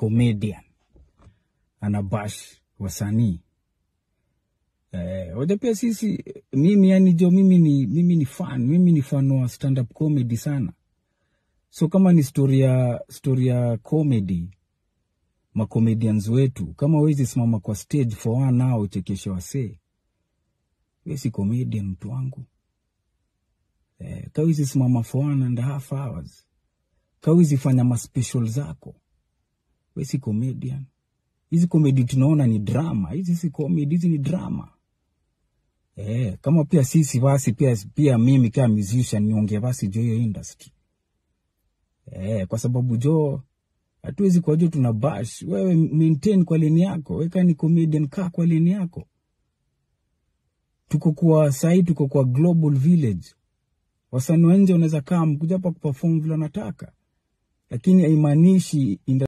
comedian anabash wasanii eh, waja pia sisi mimi yani jo mimi ni, mimi ni fan mimi ni fan wa stand up comedy sana so kama ni story ya story ya comedy macomedians wetu kama wezi simama kwa stage for one hour uchekeshe wasee we si comedian mtu wangu eh, kawezi simama for one and a half hours kawezi fanya maspecial zako we si comedian hizi comedy tunaona ni drama hizi si comedy hizi ni drama eh, kama pia sisi basi pia, pia mimi kama musician niongee basi jo hiyo industry eh, kwa sababu jo hatuwezi kwa jo tuna bash wewe maintain kwa leni yako weka ni comedian kaa kwa leni yako tuko kwa sahii tuko kwa global village wasanii wa nje wanaweza kaa mkuja hapa kuperform vile wanataka lakini haimaanishi